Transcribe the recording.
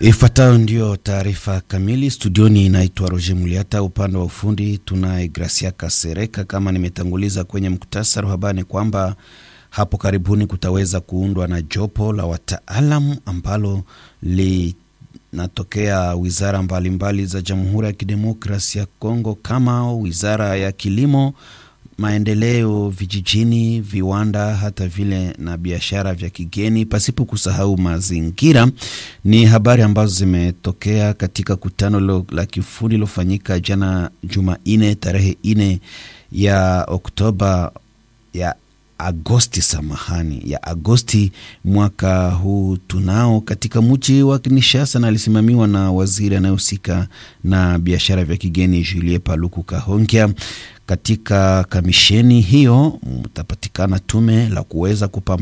Ifuatayo ndiyo taarifa kamili. Studioni inaitwa Roger Muliata, upande wa ufundi tunaye Gracia Kasereka. Kama nimetanguliza kwenye muktasari wa habari kwamba hapo karibuni kutaweza kuundwa na jopo la wataalam ambalo linatokea wizara mbalimbali mbali za Jamhuri ya Kidemokrasia ya Kongo kama wizara ya kilimo maendeleo vijijini, viwanda, hata vile na biashara vya kigeni, pasipo kusahau mazingira. Ni habari ambazo zimetokea katika kutano la kiufundi lilofanyika jana Jumanne tarehe nne ya Oktoba ya Agosti, samahani, ya Agosti mwaka huu tunao katika mji wa Kinshasa, na alisimamiwa na waziri anayehusika na biashara vya kigeni Julie Paluku Kahongya. Katika kamisheni hiyo mtapatikana tume la kuweza kupambana